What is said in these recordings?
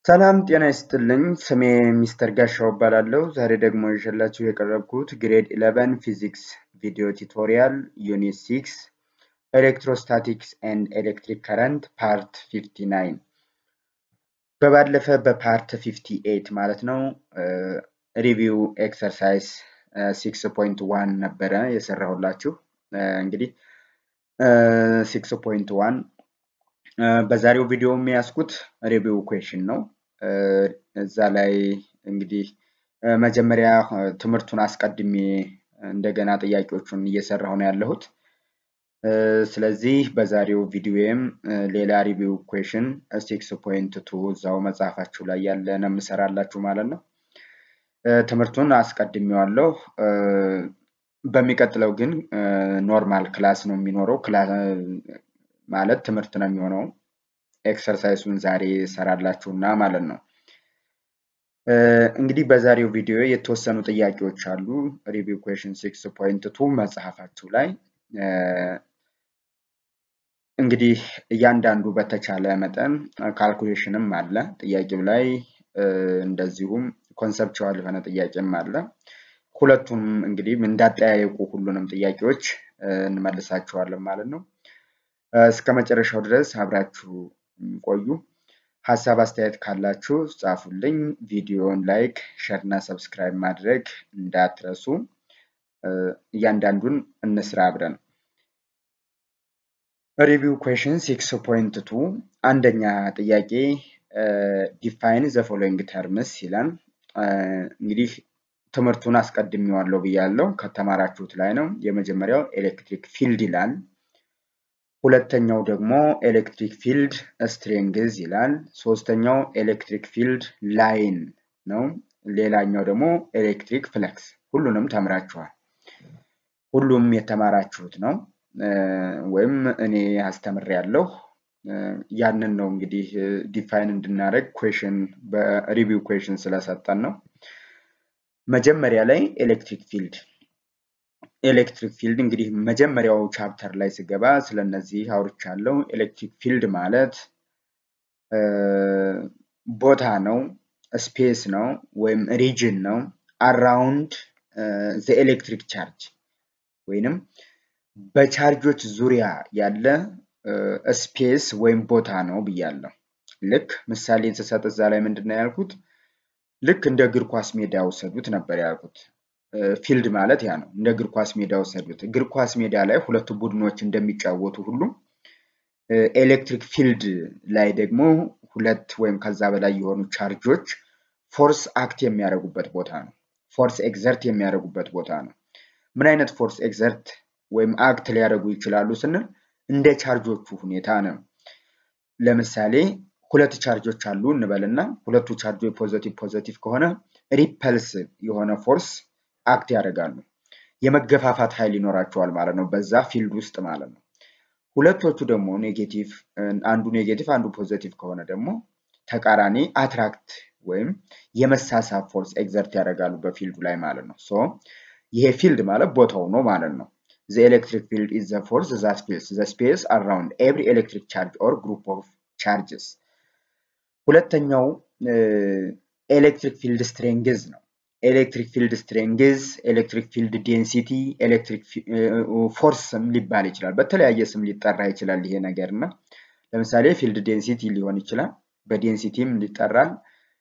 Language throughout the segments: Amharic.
ሰላም ጤና ይስጥልኝ። ስሜ ሚስተር ጋሻው እባላለሁ። ዛሬ ደግሞ ይዤላችሁ የቀረብኩት ግሬድ 11 ፊዚክስ ቪዲዮ ቱቶሪያል ዩኒት 6 ኤሌክትሮስታቲክስ ኤንድ ኤሌክትሪክ ከረንት ፓርት 59 በባለፈ በፓርት 58 ማለት ነው ሪቪው ኤክሰርሳይዝ 6.1 ነበረ የሰራሁላችሁ። እንግዲህ 6.1 በዛሬው ቪዲዮ የሚያስኩት ሪቪው ኩዌሽን ነው። እዛ ላይ እንግዲህ መጀመሪያ ትምህርቱን አስቀድሜ እንደገና ጥያቄዎቹን እየሰራሁ ነው ያለሁት። ስለዚህ በዛሬው ቪዲዮዬም ሌላ ሪቪው ኩዌሽን ሲክስ ፖይንት ቱ እዛው መጽሐፋችሁ ላይ ያለ ነው የምሰራላችሁ ማለት ነው። ትምህርቱን አስቀድሜዋለሁ። በሚቀጥለው ግን ኖርማል ክላስ ነው የሚኖረው። ማለት ትምህርት ነው የሚሆነው። ኤክሰርሳይሱን ዛሬ ሰራላችሁና ማለት ነው። እንግዲህ በዛሬው ቪዲዮ የተወሰኑ ጥያቄዎች አሉ። ሪቪው ኩዌሽን ሲክስ ፖይንት ቱ መጽሐፋችሁ ላይ እንግዲህ እያንዳንዱ በተቻለ መጠን ካልኩሌሽንም አለ ጥያቄው ላይ እንደዚሁም ኮንሰፕቹዋል የሆነ ጥያቄም አለ። ሁለቱም እንግዲህ እንዳጠያየቁ ሁሉንም ጥያቄዎች እንመልሳቸዋለን ማለት ነው። እስከ መጨረሻው ድረስ አብራችሁ ቆዩ። ሀሳብ አስተያየት ካላችሁ ጻፉልኝ። ቪዲዮን ላይክ፣ ሸር እና ሰብስክራይብ ማድረግ እንዳትረሱ። እያንዳንዱን እንስራ አብረን። ሪቪው ኩዌሽን ሲክስ ፖይንት ቱ አንደኛ ጥያቄ ዲፋይን ዘ ፎሎዊንግ ተርምስ ይላል። እንግዲህ ትምህርቱን አስቀድሜዋለሁ ብያለሁ። ከተማራችሁት ላይ ነው። የመጀመሪያው ኤሌክትሪክ ፊልድ ይላል። ሁለተኛው ደግሞ ኤሌክትሪክ ፊልድ ስትሬንግዝ ይላል። ሶስተኛው ኤሌክትሪክ ፊልድ ላይን ነው። ሌላኛው ደግሞ ኤሌክትሪክ ፍለክስ። ሁሉንም ተምራችኋል። ሁሉም የተማራችሁት ነው ወይም እኔ አስተምሬያለሁ። ያንን ነው እንግዲህ ዲፋይን እንድናደርግ ኩዌሽን በሪቪው ኩዌሽን ስለሰጠን ነው። መጀመሪያ ላይ ኤሌክትሪክ ፊልድ ኤሌክትሪክ ፊልድ እንግዲህ መጀመሪያው ቻፕተር ላይ ስገባ ስለነዚህ አውርቻለሁ። ኤሌክትሪክ ፊልድ ማለት ቦታ ነው፣ ስፔስ ነው ወይም ሪጅን ነው አራውንድ ዘ ኤሌክትሪክ ቻርጅ ወይንም በቻርጆች ዙሪያ ያለ ስፔስ ወይም ቦታ ነው ብያለሁ። ልክ ምሳሌ ስሰጥ እዛ ላይ ምንድን ነው ያልኩት? ልክ እንደ እግር ኳስ ሜዳ ውሰዱት ነበር ያልኩት። ፊልድ ማለት ያ ነው። እንደ እግር ኳስ ሜዳ ወሰዱት። እግር ኳስ ሜዳ ላይ ሁለቱ ቡድኖች እንደሚጫወቱ ሁሉ ኤሌክትሪክ ፊልድ ላይ ደግሞ ሁለት ወይም ከዛ በላይ የሆኑ ቻርጆች ፎርስ አክት የሚያደርጉበት ቦታ ነው። ፎርስ ኤግዘርት የሚያደርጉበት ቦታ ነው። ምን አይነት ፎርስ ኤግዘርት ወይም አክት ሊያደርጉ ይችላሉ ስንል እንደ ቻርጆቹ ሁኔታ ነው። ለምሳሌ ሁለት ቻርጆች አሉ እንበልና ሁለቱ ቻርጆች ፖዘቲቭ ፖዘቲቭ ከሆነ ሪፐልስ የሆነ ፎርስ አክት ያደርጋሉ። የመገፋፋት ኃይል ይኖራቸዋል ማለት ነው፣ በዛ ፊልድ ውስጥ ማለት ነው። ሁለቶቹ ደግሞ ኔጌቲቭ፣ አንዱ ኔጌቲቭ አንዱ ፖዘቲቭ ከሆነ ደግሞ ተቃራኒ አትራክት ወይም የመሳሳብ ፎርስ ኤግዘርት ያደርጋሉ በፊልዱ ላይ ማለት ነው። ሶ ይሄ ፊልድ ማለት ቦታው ነው ማለት ነው። ዘ ኤሌክትሪክ ፊልድ ኢዝ ዘ ፎርስ ዛት ፊልስ ዘ ስፔስ አራውንድ ኤቭሪ ኤሌክትሪክ ቻርጅ ኦር ግሩፕ ኦፍ ቻርጅስ። ሁለተኛው ኤሌክትሪክ ፊልድ ስትሬንግዝ ነው። ኤሌክትሪክ ፊልድ ስትሬንግዝ፣ ኤሌክትሪክ ፊልድ ዴንሲቲ፣ ኤሌክትሪክ ፎርስ ስም ሊባል ይችላል። በተለያየ ስም ሊጠራ ይችላል ይሄ ነገር እና ለምሳሌ ፊልድ ዴንሲቲ ሊሆን ይችላል፣ በዴንሲቲም ሊጠራል፣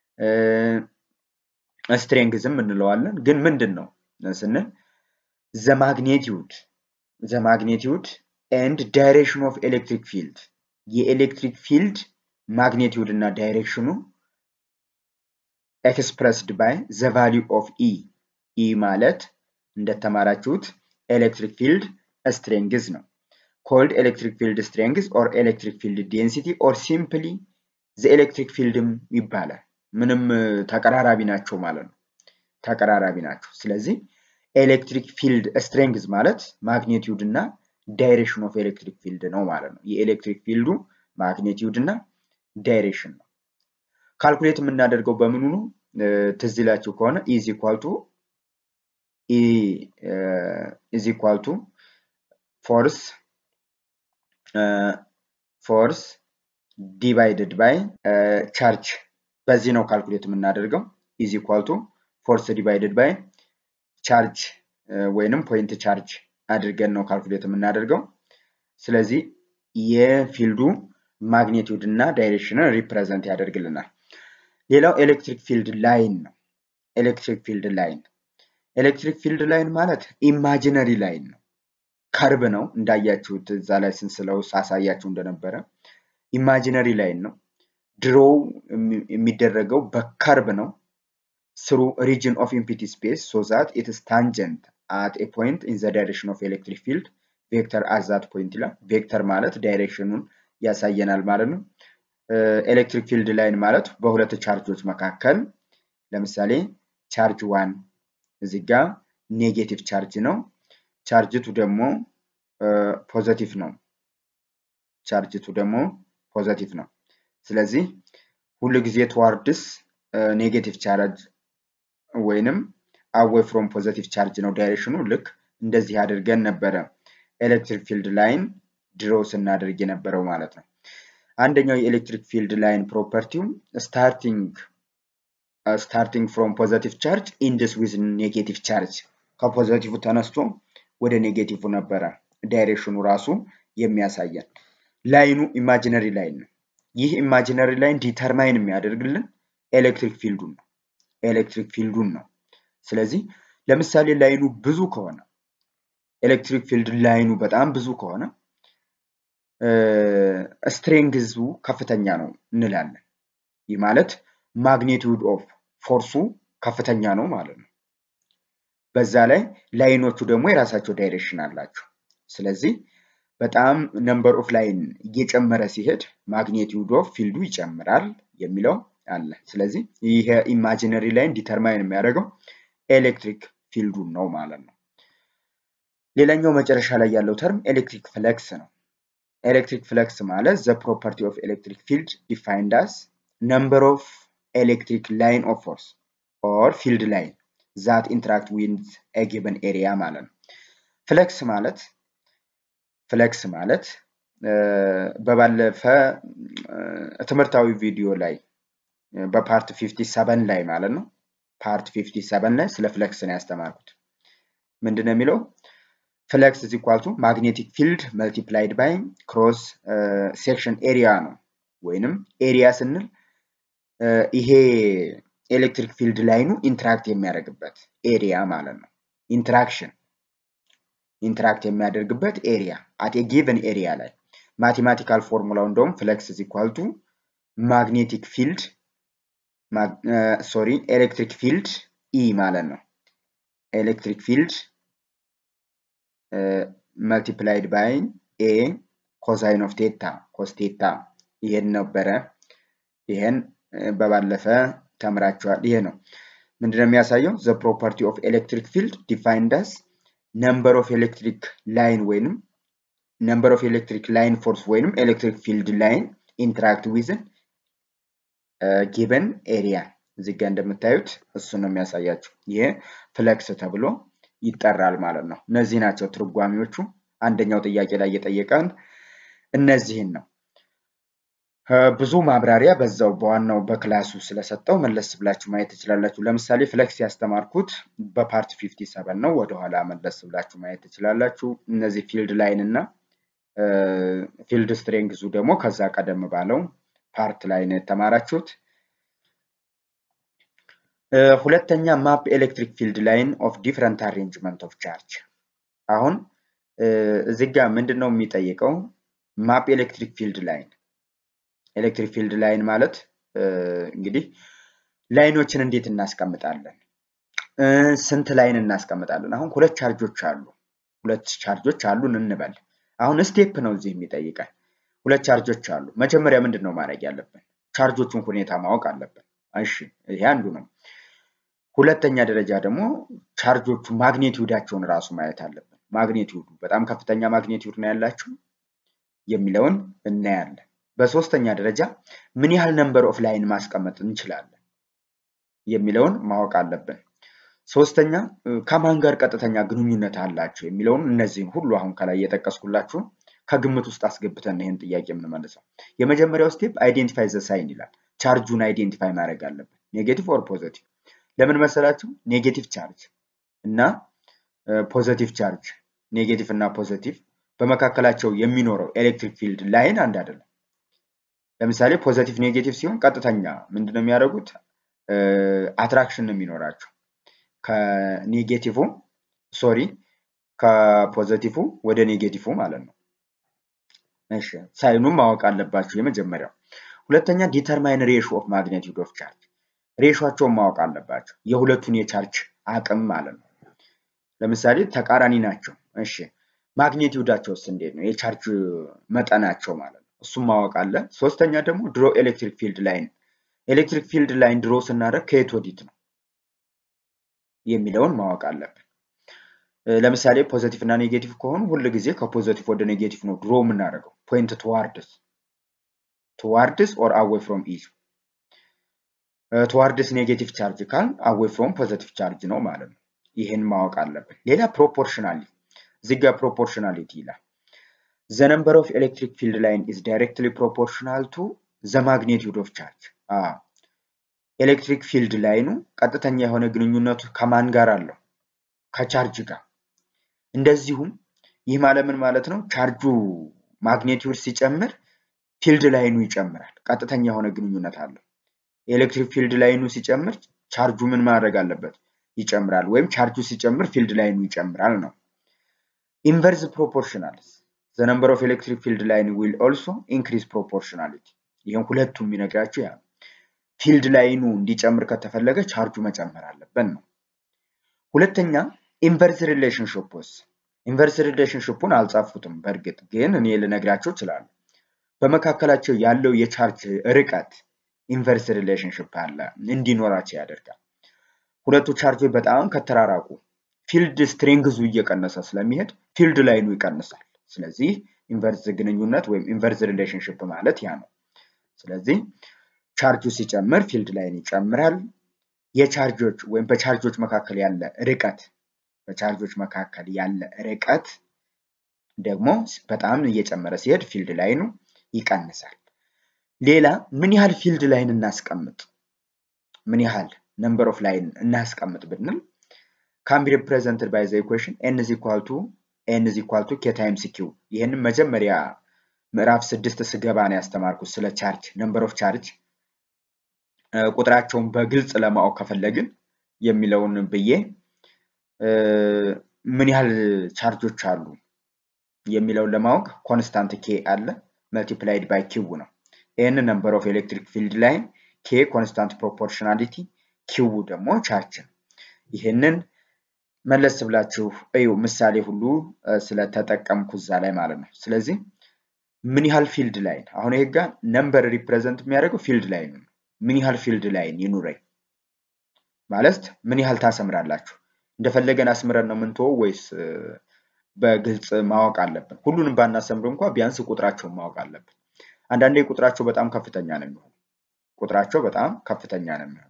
ስትሬንግዝም እንለዋለን። ግን ምንድን ነው ስንል ዘ ማግኔቲዩድ ዘ ማግኔቲዩድ ኤንድ ዳይሬክሽን ኦፍ ኤሌክትሪክ ፊልድ የኤሌክትሪክ ፊልድ ማግኔቲዩድ እና ዳይሬክሽኑ ኤክስፕረስድ ባይ ዘ ቫሊዩ ኦፍ ኢ ኢ ማለት እንደተማራችሁት ኤሌክትሪክ ፊልድ ስትሬንግዝ ነው። ኮልድ ኤሌክትሪክ ፊልድ ስትሬንግዝ ኦር ኤሌክትሪክ ፊልድ ዴንሲቲ ኦር ሲምፕሊ ዘ ኤሌክትሪክ ፊልድም ይባላል። ምንም ተቀራራቢ ናቸው ማለት ነው። ተቀራራቢ ናቸው። ስለዚህ ኤሌክትሪክ ፊልድ ስትሬንግዝ ማለት ማግኔቲዩድ እና ዳይሬክሽን ኦፍ ኤሌክትሪክ ፊልድ ነው ማለት ነው። የኤሌክትሪክ ፊልዱ ማግኔቲዩድ እና ዳይሬክሽን ነው። ካልኩሌት የምናደርገው በምኑ ነው? ትዝ ይላችሁ ከሆነ ኢዝ ኢኳል ቱ ኢዝ ኢኳል ቱ ፎርስ ፎርስ ዲቫይድድ ባይ ቻርጅ በዚህ ነው ካልኩሌት የምናደርገው። ኢዝ ኢኳል ቱ ፎርስ ዲቫይድድ ባይ ቻርጅ ወይንም ፖይንት ቻርጅ አድርገን ነው ካልኩሌት የምናደርገው። ስለዚህ የፊልዱ ማግኒቲዩድ እና ዳይሬክሽንን ሪፕሬዘንት ያደርግልናል። ሌላው ኤሌክትሪክ ፊልድ ላይን ነው። ኤሌክትሪክ ፊልድ ላይን ኤሌክትሪክ ፊልድ ላይን ማለት ኢማጂነሪ ላይን ነው። ከርብ ነው እንዳያችሁት እዛ ላይ ስንስለው ሳሳያችሁ እንደነበረ ኢማጂነሪ ላይን ነው። ድሮው የሚደረገው በከርብ ነው ስሩ ሪጅን ኦፍ ኢምፒቲ ስፔስ ሶ ዛት ኢትስ ታንጀንት አት ኤ ፖይንት ኢን ዘ ዳይሬክሽን ኦፍ ኤሌክትሪክ ፊልድ ቬክተር አዛት ፖይንት ይላል። ቬክተር ማለት ዳይሬክሽኑን ያሳየናል ማለት ነው። ኤሌክትሪክ ፊልድ ላይን ማለት በሁለት ቻርጆች መካከል ለምሳሌ ቻርጅ ዋን እዚህ ጋ ኔጌቲቭ ቻርጅ ነው። ቻርጅቱ ደግሞ ፖዘቲቭ ነው። ቻርጅቱ ደግሞ ፖዘቲቭ ነው። ስለዚህ ሁሉ ጊዜ ትዋርድስ ኔጌቲቭ ቻርጅ ወይንም አዌይ ፍሮም ፖዘቲቭ ቻርጅ ነው ዳይሬክሽኑ። ልክ እንደዚህ አድርገን ነበረ ኤሌክትሪክ ፊልድ ላይን ድሮ ስናደርግ የነበረው ማለት ነው። አንደኛው የኤሌክትሪክ ፊልድ ላይን ፕሮፐርቲው ስታርቲንግ ስታርቲንግ ፍሮም ፖዘቲቭ ቻርጅ ኢንድስ ዊዝ ኔጌቲቭ ቻርጅ ከፖዘቲቭ ተነስቶ ወደ ኔጌቲቭ ነበረ ዳይሬክሽኑ ራሱ የሚያሳየን። ላይኑ ኢማጂነሪ ላይን ነው። ይህ ኢማጂነሪ ላይን ዲተርማይን የሚያደርግልን ኤሌክትሪክ ፊልዱን ነው ኤሌክትሪክ ፊልዱን ነው። ስለዚህ ለምሳሌ ላይኑ ብዙ ከሆነ ኤሌክትሪክ ፊልድ ላይኑ በጣም ብዙ ከሆነ ስትሬንግዙ ከፍተኛ ነው እንላለን። ይህ ማለት ማግኒቱድ ኦፍ ፎርሱ ከፍተኛ ነው ማለት ነው። በዛ ላይ ላይኖቹ ደግሞ የራሳቸው ዳይሬክሽን አላቸው። ስለዚህ በጣም ነምበር ኦፍ ላይን እየጨመረ ሲሄድ ማግኒቱድ ኦፍ ፊልዱ ይጨምራል የሚለው አለ። ስለዚህ ይሄ ኢማጂነሪ ላይን ዲተርማይን የሚያደርገው ኤሌክትሪክ ፊልዱን ነው ማለት ነው። ሌላኛው መጨረሻ ላይ ያለው ተርም ኤሌክትሪክ ፍለክስ ነው። ኤሌክትሪክ ፍለክስ ማለት ዘ ፕሮፐርቲ ኦፍ ኤሌክትሪክ ፊልድ ዲፋይንድ አስ ነምበር ኦፍ ኤሌክትሪክ ላይን ኦፍ ፎርስ ኦር ፊልድ ላይን ዛት ኢንተራክት ዊዝ ኤ ጊቨን ኤሪያ ማለት ነው። ፍለክስ ማለት ፍለክስ ማለት በባለፈ ትምህርታዊ ቪዲዮ ላይ በፓርት 57 ላይ ማለት ነው ፓርት 57 ላይ ስለ ፍለክስ ነው ያስተማርኩት። ምንድን ነው የሚለው? ፍለክስ ኢዝ ኢኳል ቱ ማግኔቲክ ፊልድ መልቲፕላይድ ባይ ክሮስ ሴክሽን ኤሪያ ነው። ወይንም ኤሪያ ስንል ይሄ ኤሌክትሪክ ፊልድ ላይኑ ኢንትራክት የሚያደርግበት ኤሪያ ማለት ነው። ኢንትራክሽን ኢንትራክት የሚያደርግበት ኤሪያ አት ኤ ጊቨን ኤሪያ ላይ ማቴማቲካል ፎርሙላው እንደውም ፍለክስ ኢዝ ኢኳል ቱ ማግኔቲክ ፊልድ ሶሪ ኤሌክትሪክ ፊልድ ኢ ማለት ነው። ኤሌክትሪክ ፊልድ መልቲፕላይድ ባይ ኤ ኮሳይን ኦፍ ቴታ ኮስ ቴታ ይሄን ነበረ። ይሄን በባለፈ ተምራችኋል። ይሄ ነው ምንድነው የሚያሳየው? ዘ ፕሮፐርቲ ኦፍ ኤሌክትሪክ ፊልድ ዲፋይንድ አስ ነምበር ኦፍ ኤሌክትሪክ ላይን ወይንም ነምበር ኦፍ ኤሌክትሪክ ላይን ፎርስ ወይንም ኤሌክትሪክ ፊልድ ላይን ኢንተራክት ዊዝን ጊቨን ኤሪያ እዚህ ጋ እንደምታዩት እሱን ነው የሚያሳያችሁ። ይሄ ፍለክስ ተብሎ ይጠራል ማለት ነው። እነዚህ ናቸው ትርጓሚዎቹ። አንደኛው ጥያቄ ላይ እየጠየቀን እነዚህን ነው። ብዙ ማብራሪያ በዛው በዋናው በክላሱ ስለሰጠው መለስ ብላችሁ ማየት ትችላላችሁ። ለምሳሌ ፍለክስ ያስተማርኩት በፓርት 57 ነው። ወደኋላ መለስ ብላችሁ ማየት ትችላላችሁ። እነዚህ ፊልድ ላይን እና ፊልድ ስትሬንግዙ ደግሞ ከዛ ቀደም ባለው ፓርት ላይ ነው የተማራችሁት። ሁለተኛ ማፕ ኤሌክትሪክ ፊልድ ላይን ኦፍ ዲፍረንት አሬንጅመንት ኦፍ ቻርጅ። አሁን እዚህ ጋር ምንድን ነው የሚጠይቀው? ማፕ ኤሌክትሪክ ፊልድ ላይን ኤሌክትሪክ ፊልድ ላይን ማለት እንግዲህ ላይኖችን እንዴት እናስቀምጣለን? ስንት ላይን እናስቀምጣለን? አሁን ሁለት ቻርጆች አሉ። ሁለት ቻርጆች አሉን እንበል። አሁን ስቴፕ ነው እዚህ የሚጠይቀን። ሁለት ቻርጆች አሉ። መጀመሪያ ምንድን ነው ማድረግ ያለብን? ቻርጆቹን ሁኔታ ማወቅ አለብን። እሺ ይሄ አንዱ ነው። ሁለተኛ ደረጃ ደግሞ ቻርጆቹ ማግኔቲዩዳቸውን ራሱ ማየት አለብን። ማግኔቲዩዱ በጣም ከፍተኛ ማግኔቲዩድ ነው ያላቸው የሚለውን እናያለን። በሶስተኛ ደረጃ ምን ያህል ነምበር ኦፍ ላይን ማስቀመጥ እንችላለን የሚለውን ማወቅ አለብን። ሶስተኛ ከማን ጋር ቀጥተኛ ግንኙነት አላቸው የሚለውን እነዚህን ሁሉ አሁን ከላይ የጠቀስኩላችሁ ከግምት ውስጥ አስገብተን ይህን ጥያቄ የምንመልሰው። የመጀመሪያው ስቴፕ አይዴንቲፋይ ዘ ሳይን ይላል። ቻርጁን አይዴንቲፋይ ማድረግ አለብን። ኔጌቲቭ ኦር ፖዘቲቭ። ለምን መሰላችሁ? ኔጌቲቭ ቻርጅ እና ፖዘቲቭ ቻርጅ ኔጌቲቭ እና ፖዘቲቭ በመካከላቸው የሚኖረው ኤሌክትሪክ ፊልድ ላይን አንድ አይደለም። ለምሳሌ ፖዘቲቭ ኔጌቲቭ ሲሆን ቀጥተኛ ምንድነው የሚያደርጉት? አትራክሽን ነው የሚኖራቸው ከኔጌቲቭ ሶሪ ከፖዘቲቭ ወደ ኔጌቲቭ ማለት ነው። እሺ ሳይኑም ማወቅ አለባችሁ የመጀመሪያው። ሁለተኛ ዲተርማይን ሬሾ ኦፍ ማግኔቲዩድ ኦፍ ቻርጅ ሬሾቸውን ማወቅ አለባቸው የሁለቱን የቻርጅ አቅም ማለት ነው። ለምሳሌ ተቃራኒ ናቸው። እሺ ማግኔቲዩዳቸውስ እንዴት ነው? የቻርጅ መጠናቸው ማለት ነው። እሱም ማወቅ አለ። ሶስተኛ ደግሞ ድሮ ኤሌክትሪክ ፊልድ ላይን ኤሌክትሪክ ፊልድ ላይን ድሮ ስናደርግ ከየት ወዲት ነው የሚለውን ማወቅ አለብን። ለምሳሌ ፖዘቲቭ እና ኔጌቲቭ ከሆኑ ሁል ጊዜ ከፖዘቲቭ ወደ ኔጌቲቭ ነው ድሮ የምናደርገው። ፖይንት ቱዋርድስ ቱዋርድስ ኦር አዌይ ፍሮም ኢች ቱዋርድስ ኔጌቲቭ ቻርጅ ካል አዌይ ፍሮም ፖዘቲቭ ቻርጅ ነው ማለት ነው። ይህን ማወቅ አለብን። ሌላ ፕሮፖርሽናሊ እዚህ ጋር ፕሮፖርሽናሊቲ ይላል። ዘ ነምበር ኦፍ ኤሌክትሪክ ፊልድ ላይን ኢዝ ዳይሬክትሊ ፕሮፖርሽናል ቱ ዘ ማግኔቲዩድ ኦፍ ቻርጅ። ኤሌክትሪክ ፊልድ ላይኑ ቀጥተኛ የሆነ ግንኙነቱ ከማን ጋር አለው? ከቻርጅ ጋር። እንደዚሁም ይህ ማለት ምን ማለት ነው? ቻርጁ ማግኔቲዩድ ሲጨምር ፊልድ ላይኑ ይጨምራል። ቀጥተኛ የሆነ ግንኙነት አለው። የኤሌክትሪክ ፊልድ ላይኑ ሲጨምር ቻርጁ ምን ማድረግ አለበት? ይጨምራል። ወይም ቻርጁ ሲጨምር ፊልድ ላይኑ ይጨምራል ነው። ኢንቨርስ ፕሮፖርሽናልስ ዘ ነምበር ኦፍ ኤሌክትሪክ ፊልድ ላይን ዊል ኦልሶ ኢንክሪዝ ፕሮፖርሽናሊቲ። ይህም ሁለቱም የሚነግራቸው ያ ፊልድ ላይኑ እንዲጨምር ከተፈለገ ቻርጁ መጨመር አለበት ነው። ሁለተኛ ኢንቨርስ ሪሌሽንሽፕስ ኢንቨርስ ሪሌሽንሽፑን አልጻፉትም። በእርግጥ ግን እኔ ልነግራቸው እችላለሁ። በመካከላቸው ያለው የቻርጅ ርቀት ኢንቨርስ ሪሌሽንሽፕ አለ እንዲኖራቸው ያደርጋል። ሁለቱ ቻርጆች በጣም ከተራራቁ ፊልድ ስትሬንግዙ እየቀነሰ ስለሚሄድ ፊልድ ላይኑ ይቀንሳል። ስለዚህ ኢንቨርስ ግንኙነት ወይም ኢንቨርስ ሪሌሽንሽፕ ማለት ያ ነው። ስለዚህ ቻርጁ ሲጨምር ፊልድ ላይን ይጨምራል። የቻርጆች ወይም በቻርጆች መካከል ያለ ርቀት በቻርጆች መካከል ያለ ርቀት ደግሞ በጣም እየጨመረ ሲሄድ ፊልድ ላይኑ ይቀንሳል። ሌላ ምን ያህል ፊልድ ላይን እናስቀምጥ፣ ምን ያህል ነምበር ኦፍ ላይን እናስቀምጥ ብንል ካን ቢ ሪፕሬዘንትድ ባይ ዘ ኢኩዌሽን ኤን ኢዝ ኢኳል ቱ ኤን ኢዝ ኢኳል ቱ ኬ ታይምስ ኪው። ይህንን መጀመሪያ ምዕራፍ ስድስት ስገባ ነው ያስተማርኩት ስለ ቻርጅ ነምበር ኦፍ ቻርጅ ቁጥራቸውን በግልጽ ለማወቅ ከፈለግን የሚለውን ብዬ ምን ያህል ቻርጆች አሉ የሚለውን ለማወቅ ኮንስታንት ኬ አለ መልቲፕላይድ ባይ ኪው ነው። ኤን ነምበር ኦፍ ኤሌክትሪክ ፊልድ ላይን፣ ኬ ኮንስታንት ፕሮፖርሽናሊቲ፣ ኪው ደግሞ ቻርጅ ነው። ይህንን መለስ ብላችሁ እዩ። ምሳሌ ሁሉ ስለተጠቀምኩ እዛ ላይ ማለት ነው። ስለዚህ ምን ያህል ፊልድ ላይን አሁን ይሄ ጋር ነምበር ሪፕሬዘንት የሚያደርገው ፊልድ ላይን ነው። ምን ያህል ፊልድ ላይን ይኑረኝ ማለት ምን ያህል ታሰምራላችሁ? እንደፈለገን አስምረን ነው የምንተወው ወይስ በግልጽ ማወቅ አለብን? ሁሉንም ባናሰምር እንኳ ቢያንስ ቁጥራቸውን ማወቅ አለብን። አንዳንዴ ቁጥራቸው በጣም ከፍተኛ ነው የሚሆነው። ቁጥራቸው በጣም ከፍተኛ ነው የሚሆነው።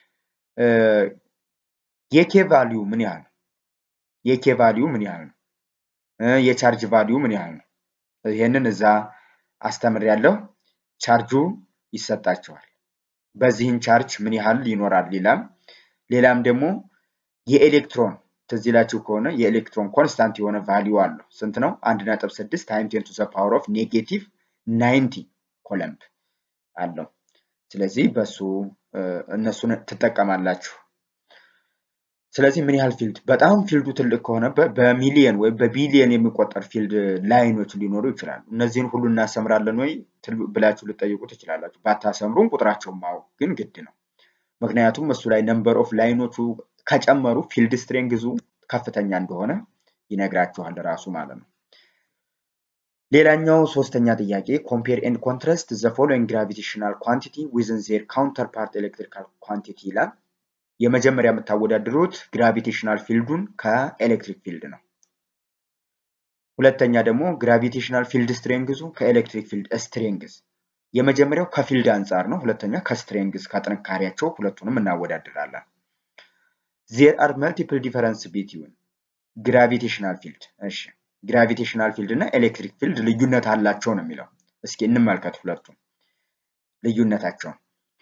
የኬ ቫሊዩ ምን ያህል ነው? የኬ ቫሊዩ ምን ያህል ነው? የቻርጅ ቫሊዩ ምን ያህል ነው? ይህንን እዛ አስተምር ያለው ቻርጁ ይሰጣቸዋል። በዚህን ቻርጅ ምን ያህል ይኖራል ይላል። ሌላም ደግሞ የኤሌክትሮን ትዝ ይላችሁ ከሆነ የኤሌክትሮን ኮንስታንት የሆነ ቫሊዩ አለው። ስንት ነው? አንድ ነጥብ ስድስት ታይም ቴን ቱ ዘ ፓወር ኦፍ ኔጌቲቭ ናይንቲ ኮለምብ አለው። ስለዚህ በሱ እነሱን ትጠቀማላችሁ። ስለዚህ ምን ያህል ፊልድ በጣም ፊልዱ ትልቅ ከሆነ በሚሊየን ወይም በቢሊየን የሚቆጠር ፊልድ ላይኖች ሊኖሩ ይችላሉ። እነዚህን ሁሉ እናሰምራለን ወይ ብላችሁ ልጠይቁ ትችላላችሁ። ባታሰምሩም ቁጥራቸውን ማወቅ ግን ግድ ነው። ምክንያቱም እሱ ላይ ነምበር ኦፍ ላይኖቹ ከጨመሩ ፊልድ ስትሬንግዙ ከፍተኛ እንደሆነ ይነግራችኋል ራሱ ማለት ነው። ሌላኛው ሶስተኛ ጥያቄ ኮምፔር ኤንድ ኮንትራስት ዘ ፎሎዊንግ ግራቪቴሽናል ኳንቲቲ ዊዝን ዜር ካውንተር ፓርት ኤሌክትሪካል ኳንቲቲ ይላል። የመጀመሪያ የምታወዳድሩት ግራቪቴሽናል ፊልዱን ከኤሌክትሪክ ፊልድ ነው። ሁለተኛ ደግሞ ግራቪቴሽናል ፊልድ ስትሬንግዙ ከኤሌክትሪክ ፊልድ ስትሬንግዝ። የመጀመሪያው ከፊልድ አንጻር ነው። ሁለተኛ ከስትሬንግዝ ከጥንካሬያቸው ሁለቱንም እናወዳድራለን። ዜር አር መልቲፕል ዲፈረንስ ቢትዊን ግራቪቴሽናል ፊልድ። እሺ ግራቪቴሽናል ፊልድ እና ኤሌክትሪክ ፊልድ ልዩነት አላቸው ነው የሚለው። እስኪ እንመልከት ሁለቱም ልዩነታቸውን።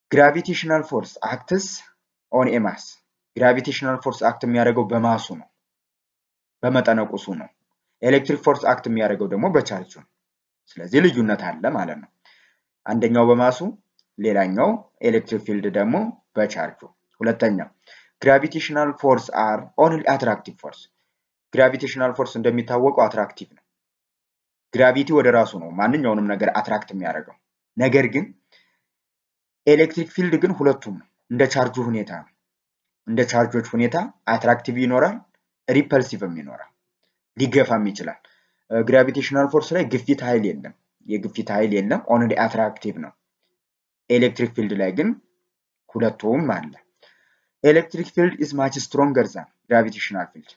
ግራቪቴሽናል ፎርስ አክትስ ኦን ኤ ማስ ግራቪቴሽናል ፎርስ አክት የሚያደርገው በማሱ ነው፣ በመጠነቁሱ ነው። ኤሌክትሪክ ፎርስ አክት የሚያደርገው ደግሞ በቻርጁ ነው። ስለዚህ ልዩነት አለ ማለት ነው። አንደኛው በማሱ ሌላኛው ኤሌክትሪክ ፊልድ ደግሞ በቻርጁ። ሁለተኛ ግራቪቴሽናል ፎርስ አር ኦንሊ አትራክቲቭ ፎርስ። ግራቪቴሽናል ፎርስ እንደሚታወቀው አትራክቲቭ ነው። ግራቪቲ ወደ ራሱ ነው ማንኛውንም ነገር አትራክት የሚያደርገው። ነገር ግን ኤሌክትሪክ ፊልድ ግን ሁለቱም ነው፣ እንደ ቻርጁ ሁኔታ ነው። እንደ ቻርጆች ሁኔታ አትራክቲቭ ይኖራል፣ ሪፐልሲቭም ይኖራል፣ ሊገፋም ይችላል። ግራቪቴሽናል ፎርስ ላይ ግፊት ኃይል የለም፣ የግፊት ኃይል የለም፣ ኦንሊ አትራክቲቭ ነው። ኤሌክትሪክ ፊልድ ላይ ግን ሁለቱም አለ። ኤሌክትሪክ ፊልድ ኢዝ ማች ስትሮንገር ዛን ግራቪቴሽናል ፊልድ።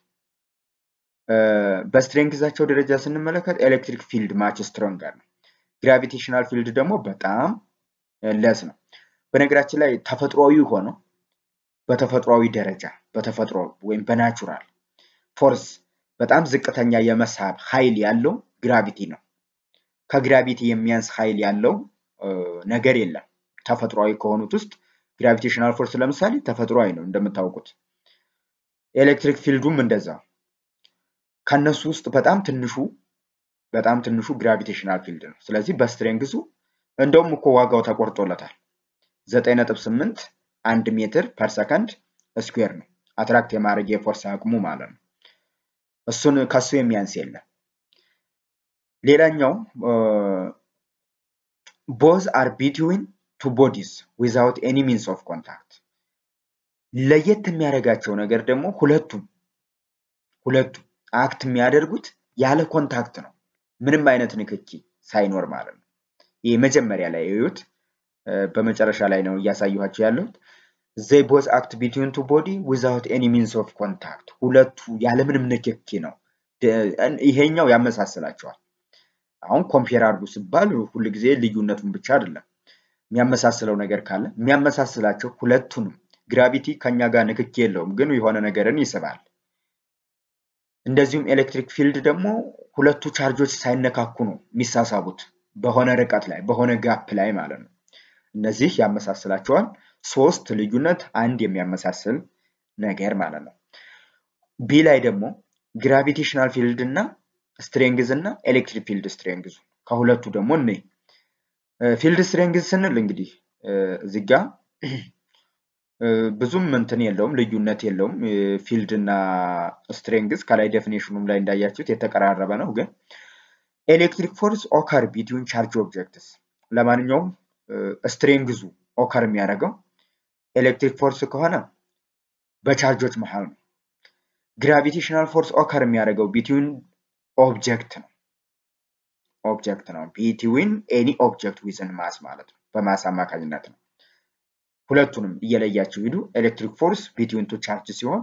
በስትሬንግዛቸው ደረጃ ስንመለከት ኤሌክትሪክ ፊልድ ማች ስትሮንገር ነው። ግራቪቴሽናል ፊልድ ደግሞ በጣም ለስ ነው። በነገራችን ላይ ተፈጥሯዊ ሆነው በተፈጥሯዊ ደረጃ በተፈጥሮ ወይም በናቹራል ፎርስ በጣም ዝቅተኛ የመሳብ ኃይል ያለው ግራቪቲ ነው። ከግራቪቲ የሚያንስ ኃይል ያለው ነገር የለም። ተፈጥሯዊ ከሆኑት ውስጥ ግራቪቴሽናል ፎርስ ለምሳሌ ተፈጥሯዊ ነው እንደምታውቁት። ኤሌክትሪክ ፊልዱም እንደዛው። ከነሱ ውስጥ በጣም ትንሹ በጣም ትንሹ ግራቪቴሽናል ፊልድ ነው። ስለዚህ በስትሬንግዙ እንደውም እኮ ዋጋው ተቆርጦለታል። ዘጠኝ ነጥብ ስምንት አንድ ሜትር ፐር ሰከንድ ስኩዌር ነው አትራክት የማድረግ የፎርስ አቅሙ ማለት ነው። እሱን ከሱ የሚያንስ የለም። ሌላኛው ቦዝ አር ቢትዊን ቱ ቦዲስ ዊዛውት ኤኒ ሚንስ ኦፍ ኮንታክት። ለየት የሚያደርጋቸው ነገር ደግሞ ሁለቱም ሁለቱም አክት የሚያደርጉት ያለ ኮንታክት ነው፣ ምንም አይነት ንክኪ ሳይኖር ማለት ነው። ይህ መጀመሪያ ላይ እዩት። በመጨረሻ ላይ ነው እያሳየኋቸው ያለሁት። ዘይ ቦዝ አክት ቢትዊን ቱ ቦዲ ዊዛውት ኤኒ ሚንስ ኦፍ ኮንታክት። ሁለቱ ያለምንም ንክኪ ነው። ይሄኛው ያመሳስላቸዋል። አሁን ኮምፔር አድርጉ ሲባል ሁልጊዜ ልዩነቱን ብቻ አይደለም የሚያመሳስለው ነገር ካለ የሚያመሳስላቸው ሁለቱንም ግራቪቲ ከኛ ጋር ንክኪ የለውም፣ ግን የሆነ ነገርን ይስባል። እንደዚሁም ኤሌክትሪክ ፊልድ ደግሞ ሁለቱ ቻርጆች ሳይነካኩ ነው የሚሳሳቡት በሆነ ርቀት ላይ በሆነ ጋፕ ላይ ማለት ነው። እነዚህ ያመሳስላቸዋል። ሶስት ልዩነት አንድ የሚያመሳስል ነገር ማለት ነው። ቢ ላይ ደግሞ ግራቪቴሽናል ፊልድ እና ስትሬንግዝ እና ኤሌክትሪክ ፊልድ ስትሬንግዙ ከሁለቱ ደግሞ እኔ ፊልድ ስትሬንግዝ ስንል እንግዲህ እዚህ ጋ ብዙም እንትን የለውም ልዩነት የለውም። ፊልድ እና ስትሬንግዝ ከላይ ዴፊኔሽኑም ላይ እንዳያችሁት የተቀራረበ ነው። ግን ኤሌክትሪክ ፎርስ ኦከር ቢትዊን ቻርጅ ኦብጀክትስ ለማንኛውም ስትሬንግዙ ኦከር የሚያደርገው ኤሌክትሪክ ፎርስ ከሆነ በቻርጆች መሃል ነው። ግራቪቴሽናል ፎርስ ኦከር የሚያደርገው ቢትዊን ኦብጀክት ነው ኦብጀክት ነው። ቢትዊን ኤኒ ኦብጀክት ዊዝን ማስ ማለት ነው። በማስ አማካኝነት ነው። ሁለቱንም እየለያችሁ ሂዱ። ኤሌክትሪክ ፎርስ ቢትዊን ቱ ቻርጅ ሲሆን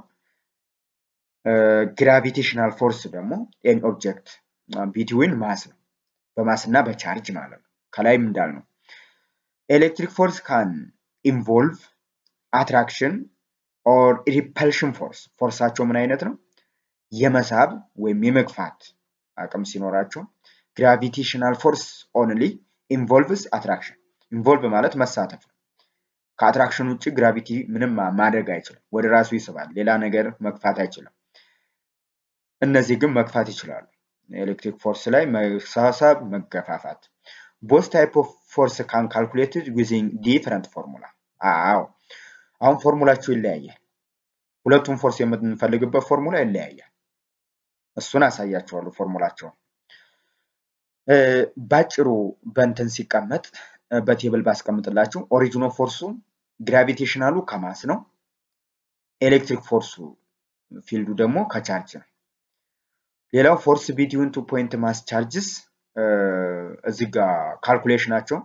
ግራቪቴሽናል ፎርስ ደግሞ ኤኒ ኦብጀክት ቢትዊን ማስ ነው። በማስ እና በቻርጅ ማለት ነው። ከላይም እንዳልነው ኤሌክትሪክ ፎርስ ካን ኢንቮልቭ አትራክሽን ኦር ሪፐልሽን ፎርስ። ፎርሳቸው ምን አይነት ነው? የመሳብ ወይም የመግፋት አቅም ሲኖራቸው፣ ግራቪቴሽናል ፎርስ ኦንሊ ኢንቮልቭስ አትራክሽን። ኢንቮልቭ ማለት መሳተፍ ነው። ከአትራክሽን ውጭ ግራቪቲ ምንም ማድረግ አይችልም። ወደ ራሱ ይስባል። ሌላ ነገር መግፋት አይችልም። እነዚህ ግን መግፋት ይችላሉ። ኤሌክትሪክ ፎርስ ላይ መሳሳብ፣ መገፋፋት። ቦስ ታይፕ ኦፍ ፎርስ ካን ካልኩሌትድ ዩዚንግ ዲፈረንት ፎርሙላ። አዎ አሁን ፎርሙላቸው ይለያያል። ሁለቱም ፎርስ የምንፈልግበት ፎርሙላ ይለያያል። እሱን አሳያቸዋለሁ ፎርሙላቸውን። ባጭሩ በእንትን ሲቀመጥ በቴብል ባስቀምጥላችሁ ኦሪጂኖ ፎርሱ ግራቪቴሽናሉ ከማስ ነው። ኤሌክትሪክ ፎርሱ ፊልዱ ደግሞ ከቻርጅ ነው። ሌላው ፎርስ ቢትዊን ቱ ፖይንት ማስ ቻርጅስ እዚህ ጋር ካልኩሌሽናቸው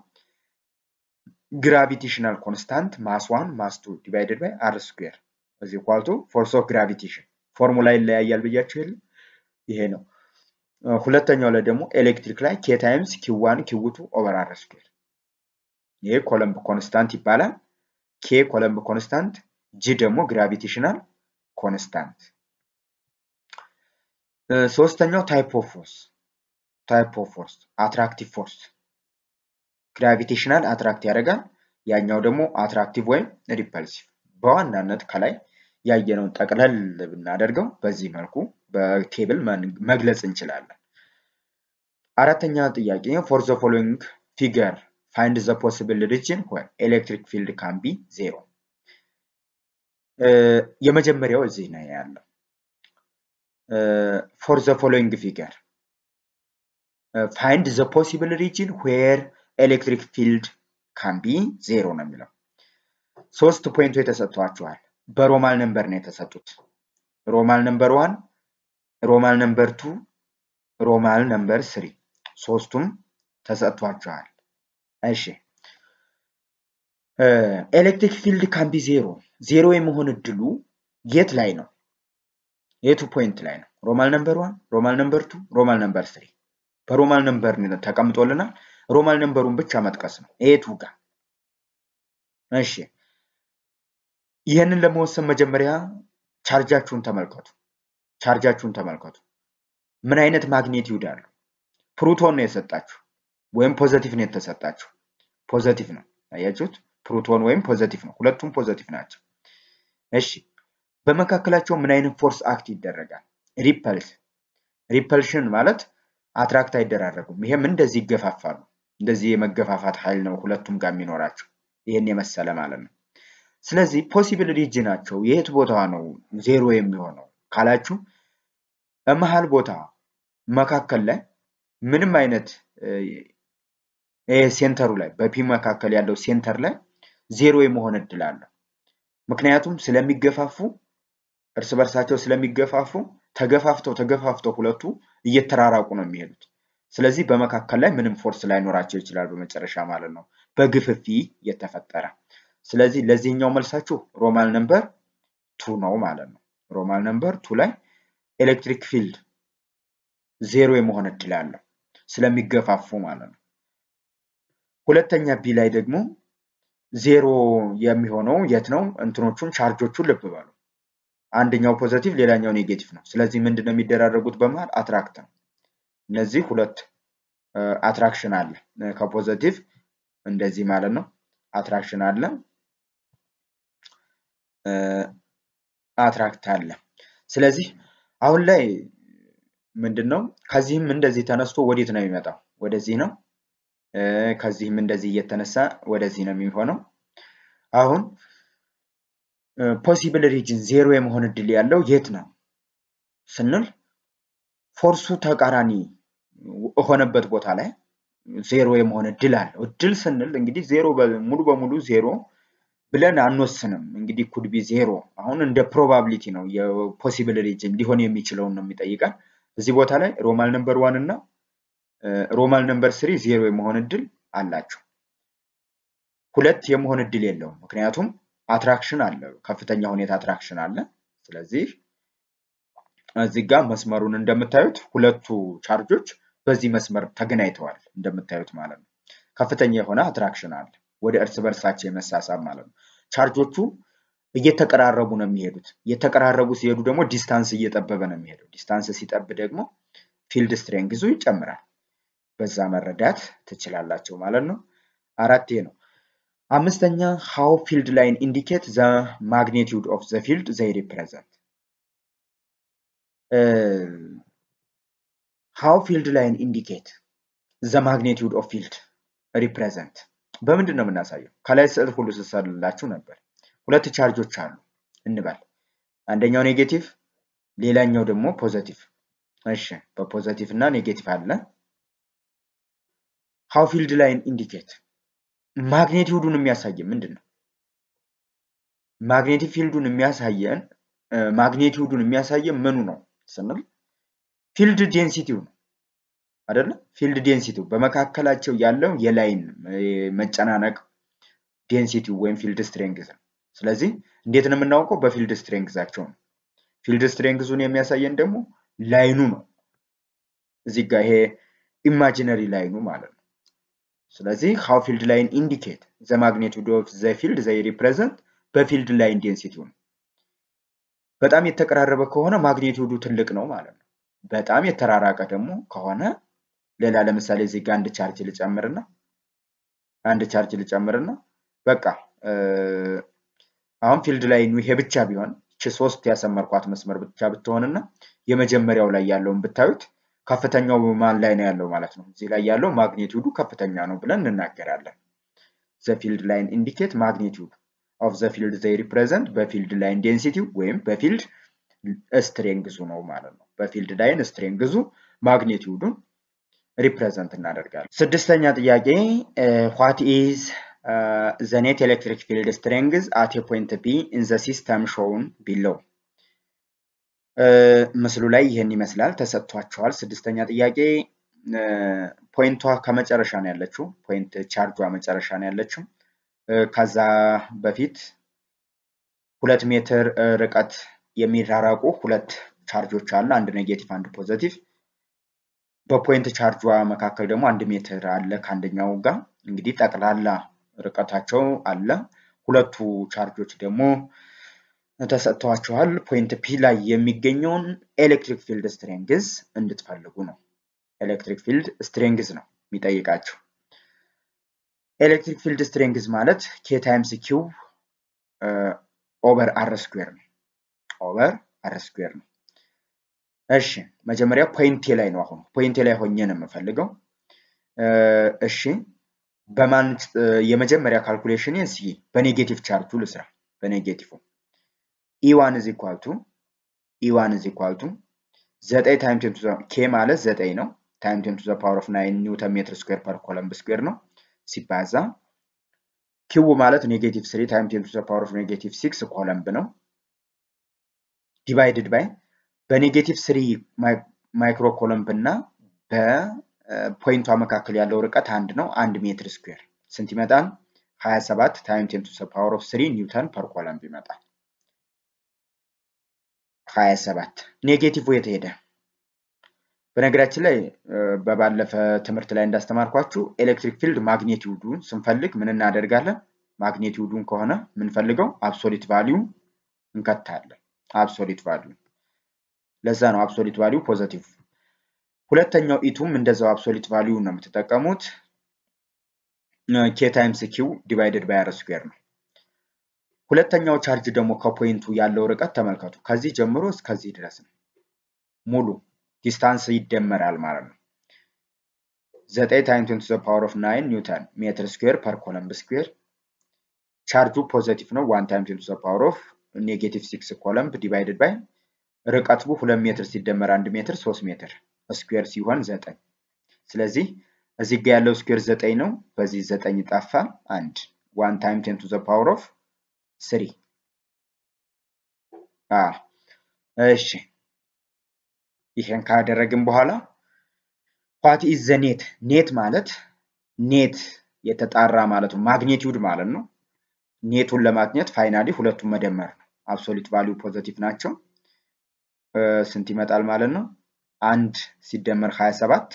ግራቪቴሽናል ኮንስታንት ማስ ዋን ማስ ቱ ዲቫይደድ ባይ አር ስኩዌር እዚ ኳልቱ ፎርስ ኦፍ ግራቪቴሽን ፎርሙላ ይለያያል ብያቸው የለ ይሄ ነው። ሁለተኛው ላይ ደግሞ ኤሌክትሪክ ላይ ኬ ታይምስ ኪው ዋን ኪው ቱ ኦቨር አር ስኩዌር ይሄ ኮለምብ ኮንስታንት ይባላል። ኬ ኮለምብ ኮንስታንት፣ ጂ ደግሞ ግራቪቴሽናል ኮንስታንት። ሶስተኛው ታይፕ ኦፍ ፎርስ ታይፕ ኦፍ ፎርስ አትራክቲቭ ፎርስ ግራቪቴሽናል አትራክት ያደርጋል። ያኛው ደግሞ አትራክቲቭ ወይም ሪፐልሲቭ። በዋናነት ከላይ ያየነውን ጠቅለል ብናደርገው በዚህ መልኩ በቴብል መግለጽ እንችላለን። አራተኛ ጥያቄ ፎር ዘ ፎሎዊንግ ፊገር ፋይንድ ዘ ፖሲብል ሪጅን ዌር ኤሌክትሪክ ፊልድ ካን ቢ ዜሮ። የመጀመሪያው እዚህ ነው ያለው። ፎር ዘ ፎሎዊንግ ፊገር ፋይንድ ዘ ፖሲብል ሪጅን ዌር ኤሌክትሪክ ፊልድ ካን ቢ ዜሮ ነው የሚለው። ሶስት ፖይንቶች ተሰጥቷቸዋል። በሮማል ነምበር ነው የተሰጡት። ሮማል ነምበር ዋን፣ ሮማል ነምበር ቱ፣ ሮማል ነምበር ስሪ ሶስቱም ተሰጥቷቸዋል። እሺ ኤሌክትሪክ ፊልድ ካን ቢ ዜሮ ዜሮ የመሆን እድሉ የት ላይ ነው? የቱ ፖይንት ላይ ነው? ሮማል ነምበር ዋን፣ ሮማል ነምበር ቱ፣ ሮማል ነምበር ስሪ በሮማል ነምበር ተቀምጦልናል። ሮማል ነምበሩን ብቻ መጥቀስ ነው። የቱ ጋር? እሺ ይህንን ለመወሰን መጀመሪያ ቻርጃችሁን ተመልከቱ። ቻርጃችሁን ተመልከቱ። ምን አይነት ማግኔቲዩድ አለው? ፕሩቶን ነው የሰጣችሁ ወይም ፖዘቲቭ ነው የተሰጣችሁ። ፖዘቲቭ ነው አያችሁት? ፕሩቶን ወይም ፖዘቲቭ ነው። ሁለቱም ፖዘቲቭ ናቸው። እሺ በመካከላቸው ምን አይነት ፎርስ አክት ይደረጋል? ሪፐልስ ሪፐልሽን ማለት አትራክት አይደራረጉም። ይሄም እንደዚህ ይገፋፋሉ። እንደዚህ የመገፋፋት ኃይል ነው ሁለቱም ጋር የሚኖራቸው ይህን የመሰለ ማለት ነው። ስለዚህ ፖሲብል ሪጅናቸው የት ቦታ ነው ዜሮ የሚሆነው ካላችሁ መሀል ቦታ መካከል ላይ ምንም አይነት ሴንተሩ ላይ በፒ መካከል ያለው ሴንተር ላይ ዜሮ የመሆን እድል አለው። ምክንያቱም ስለሚገፋፉ እርስ በርሳቸው ስለሚገፋፉ ተገፋፍተው ተገፋፍተው ሁለቱ እየተራራቁ ነው የሚሄዱት። ስለዚህ በመካከል ላይ ምንም ፎርስ ላይኖራቸው ይችላል በመጨረሻ ማለት ነው በግፍፊ የተፈጠረ። ስለዚህ ለዚህኛው መልሳችሁ ሮማል ነምበር ቱ ነው ማለት ነው። ሮማል ነምበር ቱ ላይ ኤሌክትሪክ ፊልድ ዜሮ የመሆን እድል አለው ስለሚገፋፉ ማለት ነው። ሁለተኛ ቢ ላይ ደግሞ ዜሮ የሚሆነው የት ነው? እንትኖቹን ቻርጆቹን ልብ በሉ። አንደኛው ፖዘቲቭ ሌላኛው ኔጌቲቭ ነው። ስለዚህ ምንድን ነው የሚደራረጉት በመሃል አትራክት ነው። እነዚህ ሁለት አትራክሽን አለ ከፖዘቲቭ እንደዚህ ማለት ነው። አትራክሽን አለ አትራክት አለ። ስለዚህ አሁን ላይ ምንድን ነው ከዚህም እንደዚህ ተነስቶ ወዴት ነው የሚመጣው? ወደዚህ ነው። ከዚህም እንደዚህ እየተነሳ ወደዚህ ነው የሚሆነው። አሁን ፖሲብል ሪጅን ዜሮ የመሆን እድል ያለው የት ነው ስንል ፎርሱ ተቃራኒ የሆነበት ቦታ ላይ ዜሮ የመሆን እድል አለው። እድል ስንል እንግዲህ ዜሮ ሙሉ በሙሉ ዜሮ ብለን አንወስንም። እንግዲህ ኩድቢ ዜሮ አሁን እንደ ፕሮባቢሊቲ ነው የፖሲብል ሪጅን ሊሆን የሚችለውን ነው የሚጠይቃል። እዚህ ቦታ ላይ ሮማል ነምበር ዋን እና ሮማል ነምበር ስሪ ዜሮ የመሆን እድል አላቸው። ሁለት የመሆን እድል የለውም። ምክንያቱም አትራክሽን አለ፣ ከፍተኛ ሁኔታ አትራክሽን አለ። ስለዚህ እዚህ ጋር መስመሩን እንደምታዩት ሁለቱ ቻርጆች በዚህ መስመር ተገናኝተዋል እንደምታዩት ማለት ነው። ከፍተኛ የሆነ አትራክሽን አለ፣ ወደ እርስ በርሳቸው የመሳሳብ ማለት ነው። ቻርጆቹ እየተቀራረቡ ነው የሚሄዱት። እየተቀራረቡ ሲሄዱ ደግሞ ዲስታንስ እየጠበበ ነው የሚሄደው። ዲስታንስ ሲጠብ ደግሞ ፊልድ ስትሬንግዙ ይጨምራል። በዛ መረዳት ትችላላቸው ማለት ነው። አራት ነው። አምስተኛ ሃው ፊልድ ላይን ኢንዲኬት ዘ ማግኒቲዩድ ኦፍ ዘ ፊልድ ዘይ ሪፕሬዘንት ሃው ፊልድ ላይን ኢንዲኬት ዘ ማግኒቲዩድ ኦፍ ፊልድ ሪፕሬዘንት በምንድን ነው የምናሳየው? ከላይ ስዕል ሁሉ ስሰልላችሁ ነበር። ሁለት ቻርጆች አሉ እንበል። አንደኛው ኔጌቲቭ፣ ሌላኛው ደግሞ ፖዘቲቭ። እሺ በፖዘቲቭ እና ኔጌቲቭ አለ። ሃው ፊልድ ላይን ኢንዲኬት ማግኔቲዩዱን የሚያሳየን ምንድን ነው? ማግኔቲክ ፊልዱን የሚያሳየን ማግኔቲዩዱን የሚያሳየን ምኑ ነው ስንል ፊልድ ዴንሲቲው ነው አይደለ? ፊልድ ዴንሲቲው በመካከላቸው ያለው የላይን መጨናነቅ ዴንሲቲው ወይም ፊልድ ስትሬንግዝ ነው። ስለዚህ እንዴት ነው የምናውቀው? በፊልድ ስትሬንግዛቸው ነው። ፊልድ ስትሬንግዙን የሚያሳየን ደግሞ ላይኑ ነው። እዚህ ጋር ይሄ ኢማጂነሪ ላይኑ ማለት ነው። ስለዚህ ሃው ፊልድ ላይን ኢንዲኬት ዘ ማግኔቲዩድ ኦፍ ዘ ፊልድ ዘይ ሪፕሬዘንት በፊልድ ላይን ዴንሲቲው ነው። በጣም የተቀራረበ ከሆነ ማግኔቲዩዱ ትልቅ ነው ማለት ነው። በጣም የተራራቀ ደግሞ ከሆነ ሌላ ለምሳሌ እዚህ ጋር አንድ ቻርጅ ልጨምርና አንድ ቻርጅ ልጨምርና በቃ አሁን ፊልድ ላይኑ ይሄ ብቻ ቢሆን እቺ ሶስት ያሰመርኳት መስመር ብቻ ብትሆንና የመጀመሪያው ላይ ያለውን ብታዩት ከፍተኛው ማን ላይ ነው ያለው ማለት ነው። እዚህ ላይ ያለው ማግኒቲዩዱ ከፍተኛ ነው ብለን እንናገራለን። ዘ ፊልድ ላይን ኢንዲኬት ማግኒቲዩድ ኦፍ ዘ ፊልድ ዘይ ሪፕሬዘንት በፊልድ ላይን ዴንሲቲው ወይም በፊልድ ስትሬንግዙ ነው ማለት ነው። በፊልድ ላይን ስትሬንግዙ ማግኒቲዩዱን ሪፕሬዘንት እናደርጋለን። ስድስተኛ ጥያቄ ዋት ኢዝ ዘ ኔት ኤሌክትሪክ ፊልድ ስትሬንግዝ አት ፖይንት ቢ ኢን ዘ ሲስተም ሾውን ቢለው ምስሉ ላይ ይህን ይመስላል ተሰጥቷቸዋል። ስድስተኛ ጥያቄ ፖይንቷ ከመጨረሻ ነው ያለችው። ፖይንት ቻርጇ መጨረሻ ነው ያለችው። ከዛ በፊት ሁለት ሜትር ርቀት የሚራራቁ ሁለት ቻርጆች አለ፣ አንድ ኔጌቲቭ፣ አንድ ፖዘቲቭ። በፖይንት ቻርጇ መካከል ደግሞ አንድ ሜትር አለ ከአንደኛው ጋር እንግዲህ ጠቅላላ ርቀታቸው አለ። ሁለቱ ቻርጆች ደግሞ ተሰጥተዋቸዋል። ፖይንት ፒ ላይ የሚገኘውን ኤሌክትሪክ ፊልድ ስትሬንግዝ እንድትፈልጉ ነው። ኤሌክትሪክ ፊልድ ስትሬንግዝ ነው የሚጠይቃቸው። ኤሌክትሪክ ፊልድ ስትሬንግዝ ማለት ኬ ታይምስ ኪው ኦቨር አር ስኩዌር ነው። ኦቨር አር ስኩዌር ነው። እሺ መጀመሪያ ፖይንቴ ላይ ነው። አሁን ፖይንቴ ላይ ሆኜ ነው የምፈልገው። እሺ በማን የመጀመሪያ ካልኩሌሽን እስኪ በኔጌቲቭ ቻርጁ ልስራ። በኔጌቲቭ ኢዋን ኢዝ ኢኳል ቱ ኢዋን ኢዝ ኢኳል ቱ ዘጠኝ ታይም ቴን ቱ ኬ ማለት ዘጠኝ ነው። ታይም ቴን ቱ ዘ ፓወር ኦፍ ናይን ኒውተን ሜትር ስኩዌር ፐር ኮለምብ ስኩዌር ነው ሲባዛ ኪው ማለት ኔጌቲቭ ስሪ ታይም ቴን ቱ ዘ ፓወር ኦፍ ኔጌቲቭ ሲክስ ኮለምብ ነው ዲቫይድድ ባይ በኔጌቲቭ ስሪ ማይክሮ ኮለምብ እና በፖይንቷ መካከል ያለው ርቀት አንድ ነው። አንድ ሜትር ስኩዌር ስንት ይመጣል? 27 ታይም ቴን ቱ ዘ ፓወር ኦፍ ስሪ ኒውተን ፐር ኮለምብ ይመጣል። 27 ኔጌቲቭ የት ሄደ? በነገራችን ላይ በባለፈ ትምህርት ላይ እንዳስተማርኳችሁ ኤሌክትሪክ ፊልድ ማግኔቲዩዱን ስንፈልግ ምን እናደርጋለን? ማግኔቲዩዱን ከሆነ የምንፈልገው አብሶሊት ቫሊዩ እንከታለን። አብሶሊት ቫሊዩ ለዛ ነው አብሶሊት ቫሊዩ ፖዘቲቭ። ሁለተኛው ኢቱም እንደዛው አብሶሊት ቫሊዩ ነው የምትጠቀሙት። ኬ ታይምስ ኪው ዲቫይደድ ባይ አር ስኩዌር ነው። ሁለተኛው ቻርጅ ደግሞ ከፖይንቱ ያለው ርቀት ተመልከቱ። ከዚህ ጀምሮ እስከዚህ ድረስ ነው ሙሉ ዲስታንስ ይደመራል ማለት ነው። ዘጠኝ ታይም ቴን ቱ ዘ ፓወር ኦፍ ናይን ኒውተን ሜትር ስኩዌር ፐር ኮለምብ ስኩዌር። ቻርጁ ፖዘቲቭ ነው። ዋን ታይም ቴን ቱ ዘ ፓወር ኦፍ ኔጌቲቭ ሲክስ ኮለምብ ዲቫይድድ ባይ ርቀቱ ሁለት ሜትር ሲደመር አንድ ሜትር ሶስት ሜትር ስኩዌር ሲሆን ዘጠኝ። ስለዚህ እዚህ ጋ ያለው ስኩዌር ዘጠኝ ነው። በዚህ ዘጠኝ ጠፋ። አንድ ዋን ታይም ቴን ቱ ዘ ፓወር ኦፍ ስሪ። እሺ ይሄን ካደረግን በኋላ ዋት ኢዝ ዘ ኔት ኔት ማለት ኔት የተጣራ ማለት ነው። ማግኔቲዩድ ማለት ነው። ኔቱን ለማግኘት ፋይናሊ ሁለቱም መደመር ነው። አብሶሊት ቫሊዩ ፖዘቲቭ ናቸው። ስንት ይመጣል ማለት ነው? አንድ ሲደመር 27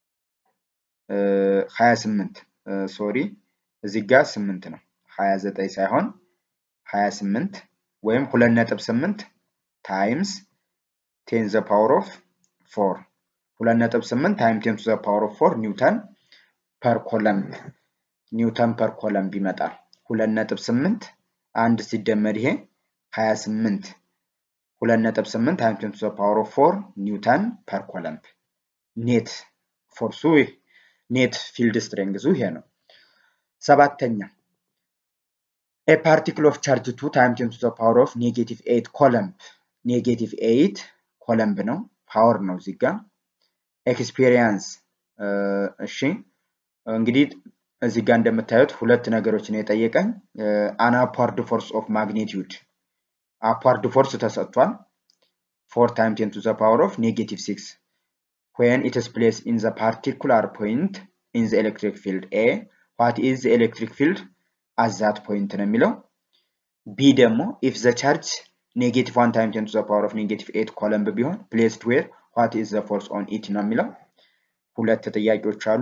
28 ሶሪ እዚህ ጋር 8 ነው 29 ሳይሆን 28 ወይም 2.8 ታይምስ ቴን ዘ ፓወር ኦፍ 4 2.8 ታይም ቴን ቱ ዘ ፓወር ኦፍ 4 ኒውተን ፐር ኮለምብ ኒውተን ፐር ኮለምብ ይመጣል። 2.8 አንድ ሲደመር ይሄ 28 2.8 ታይም ቴን ቱ ዘ ፓወር ኦፍ 4 ኒውተን ፐር ኮለምብ ኔት ፎርሱ ኔት ፊልድ ስትሬንግዙ ይሄ ነው። ሰባተኛ ኤ ፓርቲክል ኦፍ ቻርጅ ቱ ታይም ቴን ቱ ዘ ፓወር ኦፍ ኔጌቲቭ 8 ኮለምብ ኔጌቲቭ 8 ኮለምብ ነው ፓወር ነው እዚህ ጋር ኤክስፔሪየንስ እሺ እንግዲህ እዚህ ጋር እንደምታዩት ሁለት ነገሮች ነው የጠየቀኝ አን አፓርድ ፎርስ ኦፍ ማግኒቲዩድ አፓርድ ፎርስ ተሰጥቷል ፎር ታይም ቴን ቱ ዘ ፓወር ኦፍ ኔጌቲቭ ሲክስ when it is placed in the particular point in the electric field A what is the electric field at that point ነው የሚለው ቢ ደግሞ if the charge negative 1 time 10 to the power of negative 8 ኮለምብ ቢሆን placed where what is the force on it ነው የሚለው ሁለት ጥያቄዎች አሉ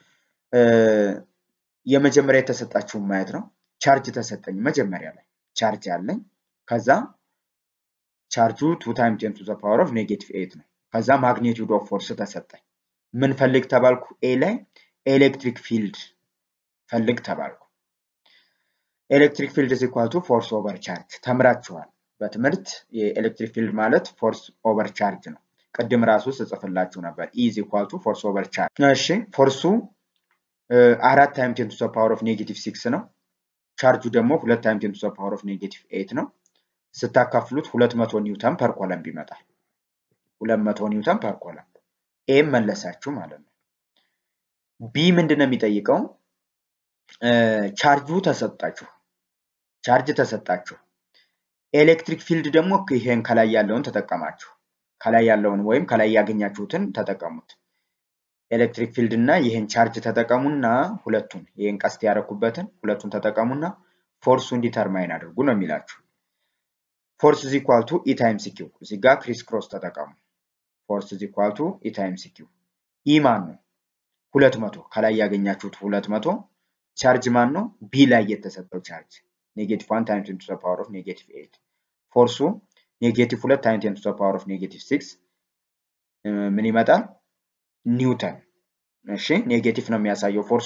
የመጀመሪያ የተሰጣችሁን ማየት ነው ቻርጅ ተሰጠኝ መጀመሪያ ላይ ቻርጅ አለኝ ከዛ ቻርጁ 2 ታይም 10 to the power of negative 8 ነው ከዛ ማግኔቲዩድ ኦፍ ፎርስ ተሰጠኝ ምን ፈልግ ተባልኩ ኤ ላይ ኤሌክትሪክ ፊልድ ፈልግ ተባልኩ ኤሌክትሪክ ፊልድ ኢዝ ኢኳል ቱ ፎርስ ኦቨር ቻርጅ ተምራችኋል። በትምህርት የኤሌክትሪክ ፊልድ ማለት ፎርስ ኦቨር ቻርጅ ነው። ቅድም ራሱ ስጽፍላችሁ ነበር ኢዝ ኢኳል ቱ ፎርስ ኦቨር ቻርጅ። እሺ ፎርሱ አራት ታይም ቴን ቱ ዘ ፓወር ኦፍ ኔጌቲቭ ሲክስ ነው። ቻርጁ ደግሞ ሁለት ታይም ቴን ቱ ዘ ፓወር ኦፍ ኔጌቲቭ ኤይት ነው። ስታካፍሉት ሁለት መቶ ኒውተን ፐር ኮለምብ ይመጣል። ሁለት መቶ ኒውተን ፐር ኮለምብ ኤም መለሳችሁ ማለት ነው። ቢ ምንድን ነው የሚጠይቀው? ቻርጁ ተሰጣችሁ፣ ቻርጅ ተሰጣችሁ። ኤሌክትሪክ ፊልድ ደግሞ ይሄን ከላይ ያለውን ተጠቀማችሁ። ከላይ ያለውን ወይም ከላይ ያገኛችሁትን ተጠቀሙት። ኤሌክትሪክ ፊልድ እና ይህን ቻርጅ ተጠቀሙና ሁለቱን ይህን ቀስት ያደረኩበትን ሁለቱን ተጠቀሙና ፎርሱን ዲተርማይን አድርጉ ነው የሚላችሁ። ፎርስ ኢዝ ኢኳል ቱ ኢ ታይምስ ኪው። እዚህ ጋር ክሪስ ክሮስ ተጠቀሙ። ፎርስ ኢዝ ኢኳል ቱ ኢ ታይምስ ኪው። ኢ ማን ነው? ሁለት መቶ ከላይ ያገኛችሁት ሁለት መቶ ቻርጅ ማን ነው? ቢ ላይ የተሰጠው ቻርጅ ኔጌቲቭ ዋን ታይም ቴን ቱ ዘ ፓወር ኦፍ ኔጌቲቭ ኤይት ፎርሱ ኔጌቲቭ ሁለት ታይም ቴን ቱ ዘ ፓወር ኦፍ ኔጌቲቭ ሲክስ ምን ይመጣል? ኒውተን። እሺ ኔጌቲቭ ነው የሚያሳየው ፎርሱ።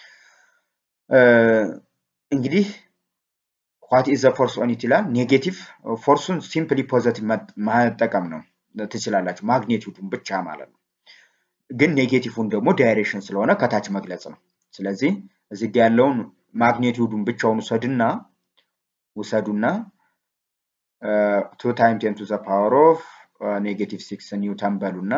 እንግዲህ ዋት ኢዝ ዘ ፎርስ ኦን ኢት ይላል። ኔጌቲቭ ፎርሱን ሲምፕሊ ፖዘቲቭ መጠቀም ነው ትችላላችሁ፣ ማግኔቲዩዱን ብቻ ማለት ነው። ግን ኔጌቲቭን ደግሞ ዳይሬክሽን ስለሆነ ከታች መግለጽ ነው። ስለዚህ እዚህ ጋ ያለውን ማግኔቲዩዱን ብቻውን ውሰድና ውሰዱና ቱ ታይም ቴን ቱ ዘ ፓወር ኦፍ ኔጌቲቭ ሲክስ ኒውተን በሉና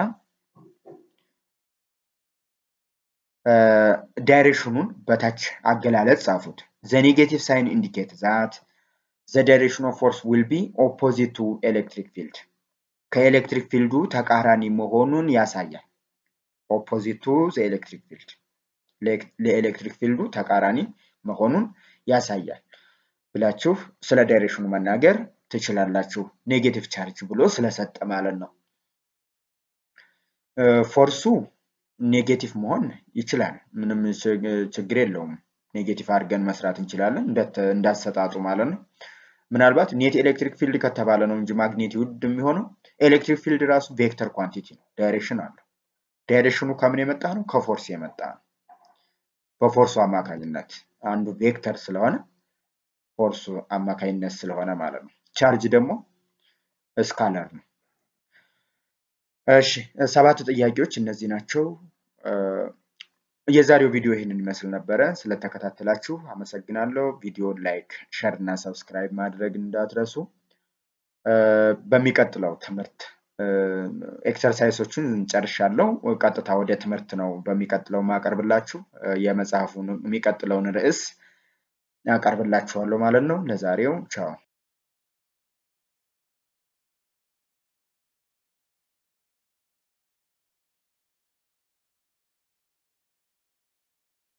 ዳይሬክሽኑን በታች አገላለጽ ጻፉት። ዘ ኔጌቲቭ ሳይን ኢንዲኬት ዛት ዘ ዳይሬክሽን ኦፍ ፎርስ ዊል ቢ ኦፖዚት ቱ ኤሌክትሪክ ፊልድ ከኤሌክትሪክ ፊልዱ ተቃራኒ መሆኑን ያሳያል። ኦፖዚት ቱ ዘ ኤሌክትሪክ ፊልድ ለኤሌክትሪክ ፊልዱ ተቃራኒ መሆኑን ያሳያል ብላችሁ ስለ ዳይሬክሽኑ መናገር ትችላላችሁ። ኔጌቲቭ ቻርጅ ብሎ ስለሰጠ ማለት ነው። ፎርሱ ኔጌቲቭ መሆን ይችላል። ምንም ችግር የለውም። ኔጌቲቭ አድርገን መስራት እንችላለን እንዳሰጣጡ ማለት ነው። ምናልባት ኔት ኤሌክትሪክ ፊልድ ከተባለ ነው እንጂ ማግኔቲዩድ የሚሆነው ኤሌክትሪክ ፊልድ ራሱ ቬክተር ኳንቲቲ ነው። ዳይሬክሽን አለው። ዳይሬክሽኑ ከምን የመጣ ነው? ከፎርስ የመጣ ነው። በፎርሱ አማካኝነት አንዱ ቬክተር ስለሆነ ፎርሱ አማካኝነት ስለሆነ ማለት ነው። ቻርጅ ደግሞ ስካለር ነው። እሺ ሰባት ጥያቄዎች እነዚህ ናቸው። የዛሬው ቪዲዮ ይህንን ይመስል ነበረ። ስለተከታተላችሁ አመሰግናለሁ። ቪዲዮን ላይክ፣ ሸር እና ሰብስክራይብ ማድረግ እንዳትረሱ። በሚቀጥለው ትምህርት ኤክሰርሳይሶችን ጨርሻለሁ። ቀጥታ ወደ ትምህርት ነው በሚቀጥለው ማቀርብላችሁ። የመጽሐፉን የሚቀጥለውን ርዕስ አቀርብላችኋለሁ ማለት ነው። ለዛሬው ቻው።